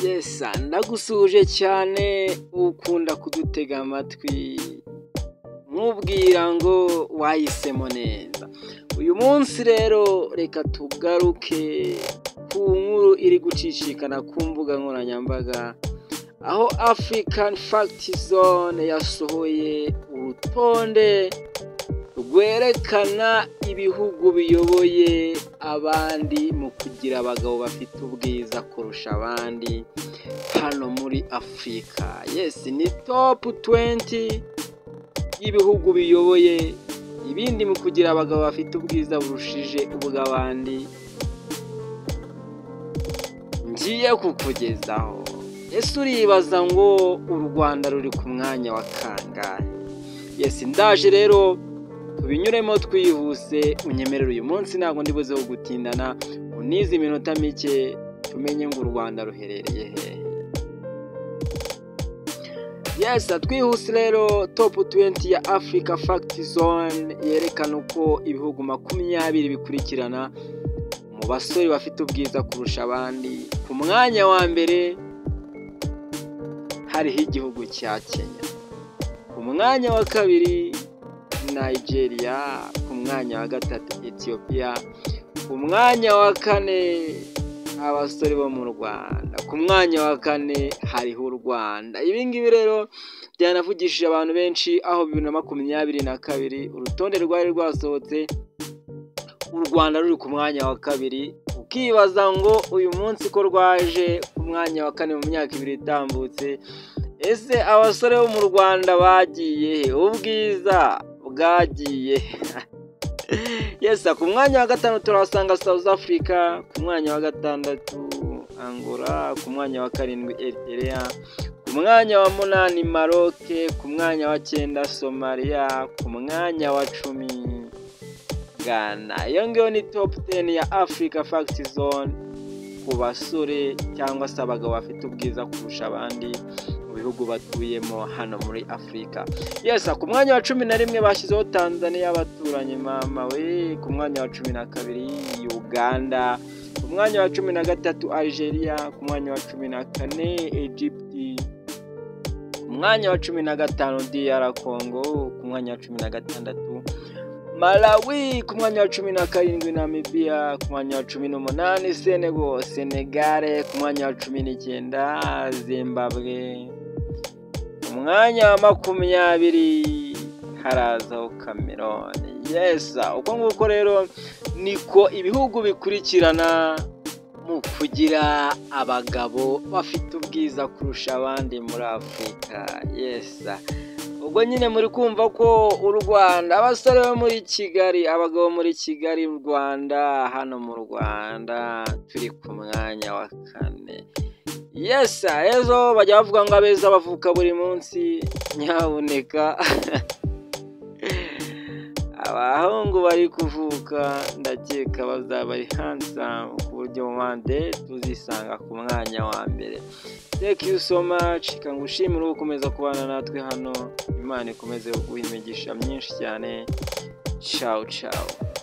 yesa ndagusuhuje cyane ukunda kudutega amatwi nkubwira ngo wahisemo neza uyu munsi rero reka tugaruke ku nkuru iri gucicikana ku mbuga nkoranyambaga aho african fact zone yasohoye urutonde rwerekana ibihugu biyoboye abandi mu kugira abagabo bafite ubwiza kurusha abandi hano muri afurika yesi ni topu tuwenti y'ibihugu biyoboye ibindi mu kugira abagabo bafite ubwiza burushije ubw'abandi ngiye kukugezaho ese uribaza ngo u rwanda ruri ku mwanya wa kangahe yesi ndaje rero tubinyuremo twihuse unyemerere uyu munsi ntabwo ndibuzeho gutindana unize iminota mike tumenye ngo u rwanda ruherereye hehe yesi twihuse rero topu tuwenti ya afurika fagiti zone yerekana uko ibihugu makumyabiri bikurikirana mu basore bafite ubwiza kurusha abandi ku mwanya wa mbere hariho igihugu cya kenya ku mwanya wa kabiri nigeria ku mwanya wa gatatu ethiopia ku mwanya wa kane abasore bo mu rwanda ku mwanya wa kane hariho u rwanda ibi ngibi rero byanavugishije abantu benshi aho bibiri na makumyabiri na kabiri urutonde rwari rwasohotse u rwanda ruri ku mwanya wa kabiri ukibaza ngo uyu munsi ko rwaje ku mwanya wa kane mu myaka ibiri itambutse ese abasore bo mu rwanda bagiye he ubwiza bwagiye yesi ku mwanya wa gatanu turahasanga south africa ku mwanya wa gatandatu angola ku mwanya wa karindwi eritrea ku mwanya wa munani maroke ku mwanya wa cyenda somaliya ku mwanya wa cumi ghana iyo ngiyo ni topu teni ya afurika fagiti zone ku basore cyangwa se abagabo bafite ubwiza kurusha abandi bihugu batuyemo hano muri afurika yesi ku mwanya wa cumi na rimwe bashyizeho tanzania abaturanyi mama we ku mwanya wa cumi na kabiri uganda ku mwanya wa cumi na gatatu algeria ku mwanya wa cumi na kane egypte ku mwanya wa cumi na gatanu dr congo ku mwanya wa cumi na gatandatu malawi ku mwanya wa cumi na karindwi namibia ku mwanya wa cumi n'umunani senego senegare ku mwanya wa cumi n'icyenda zimbabwe umwanya wa makumyabiri harazaho kameroni yesa uko nguko rero niko ibihugu bikurikirana mu kugira abagabo bafite ubwiza kurusha abandi muri afurika yesa ubwo nyine muri kumva ko u rwanda abasore bo muri kigali abagabo muri kigali u rwanda hano mu rwanda turi ku mwanya wa kane yesa ejo bajya bavuga ngo abeza bavuka buri munsi nyabuneka abahungu bari kuvuka ndakeka bazaba ari handsome ku buryo mpande tuzisanga ku mwanya wa mbere thank you so much kangushimira uwo ukomeza kubana natwe hano imana ikomeze guha imigisha myinshi cyane ciao ciao